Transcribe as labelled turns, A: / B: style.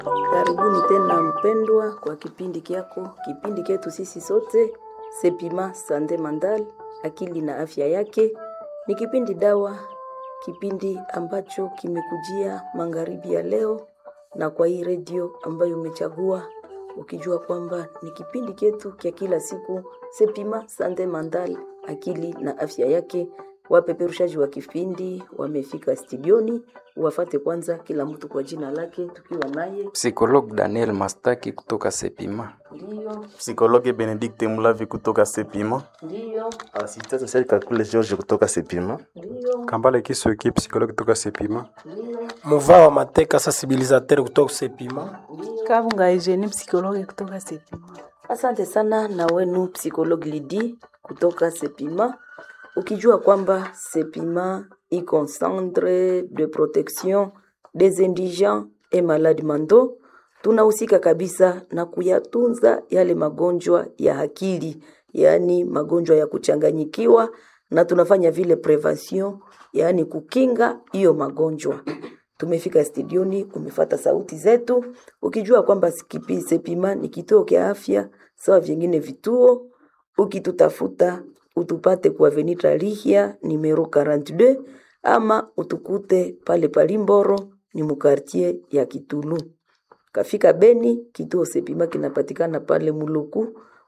A: Karibuni tena mpendwa, kwa kipindi kyako, kipindi chetu sisi sote Sepima Sande Mandal, akili na afya yake. Ni kipindi dawa, kipindi ambacho kimekujia magharibi ya leo, na kwa hii redio ambayo umechagua ukijua kwamba ni kipindi chetu kya kila siku Sepima Sande Mandal, akili na afya yake. Wapeperushaji wa kipindi wamefika studioni, wafate kwanza kila mtu kwa jina lake, tukiwa naye
B: Psikolog Daniel Mastaki kutoka Sepima.
A: ndiyo
C: Psikologi Benedikte Mulavi kutoka Sepima.
A: ndiyo
D: Assistant social Kakule George kutoka Sepima.
A: ndiyo
E: Kambale Kisoki, psychologue kutoka Sepima.
A: ndiyo
F: Muva wa Mateka, sensibilisateur kutoka Sepima.
G: Kabunga Eugenie, psychologue kutoka Sepima.
A: Asante sana na wenu psikologi Lidi kutoka Sepima, ukijua kwamba Sepima iko centre de protection des indigents et malades mentaux. Tunahusika kabisa na kuyatunza yale magonjwa ya akili, yaani magonjwa ya kuchanganyikiwa, na tunafanya vile prevention, yaani kukinga hiyo magonjwa tumefika studioni, umefata sauti zetu, ukijua kwamba kipi Sepima ni kituo kya afya sawa vingine vituo. Ukitutafuta utupate kwa Avenida Lihia numero 42 ama utukute pale Palimboro ni mukartie ya Kitulu. Kafika Beni, kituo Sepima kinapatikana pale Muluku